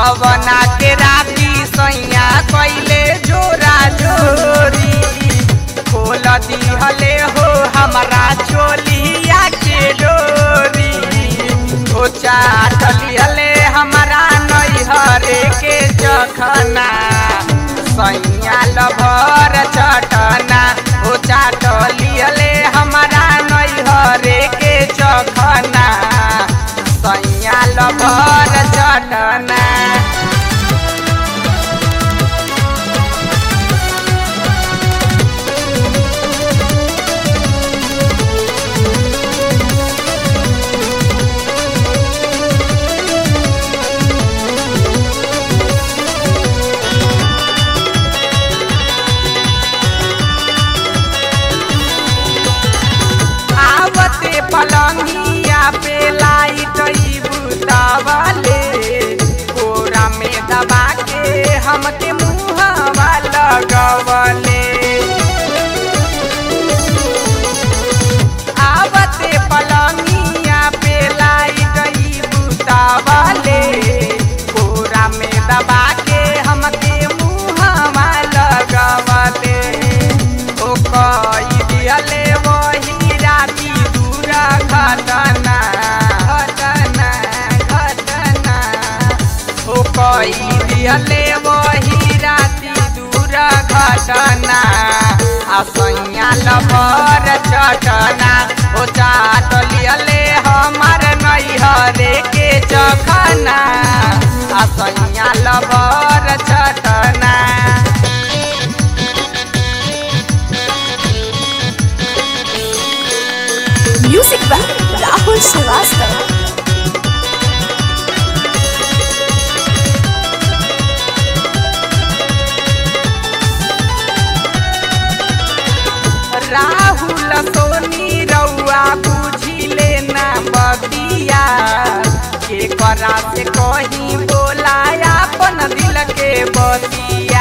गवना के राती सैया कैले जोरा जोरी खोल दिहले हो हमारा चोलिया के डोरी ओ चाट लिहले हमारा नैहरे के जखना सैया लभर चटना ओ चाट लिहले हमारा नैहरे के जखना सैया लभर चटना आवते पलंगिया पे लाइट ई बुतावले कोरा में दबा के हमके मुहवा लगवले आवते पलंगिया पे लाइट ई बुतावले कोरा में दबा के हमके मुहवा लगवले ओ कई दिहले वही राती दूरा घटना घटना घटना ओ कई दिहले वही राती दूरा घटना आ सैया लभर चटना ओ चाट लिहले हमार नैहरे के चखना आ सैया लभर चटना म्यूजिक बाय राहुल श्रीवास्तव राहुल सोनी रउआ बुझिले ना बतिया के करा से कहीं बोलाया अपन दिल के बतिया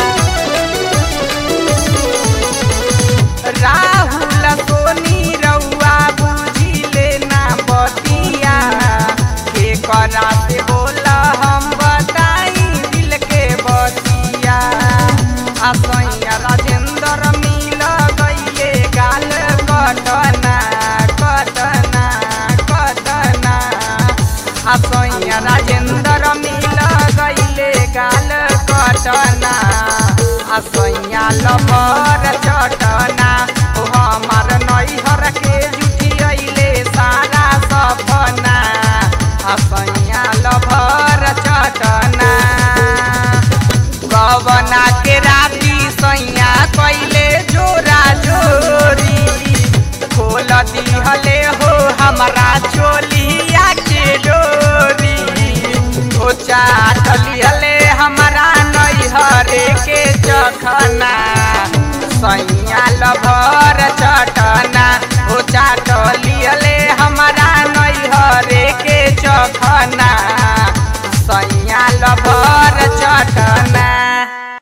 राहुल सोनी रउआ बुझिले ना बतिया के करा से बोला हम बताई दिल के बतिया आ सैया राजेंद्र मिल गईले गाल कटना कटना कटना आ सैया राजेंद्र मिल गईले गाल कटना आ सैया लभर चटना ओ हमार नैहर के जुठियले सारा सपना आ सैया लभर चटना गवना के राती सैया कैले जोरा जोरी खोल दिहले हो हमारा चोलिया के डोरी ओ चाट लिहले हमारा नैहरे के चखना सैया लभर चटना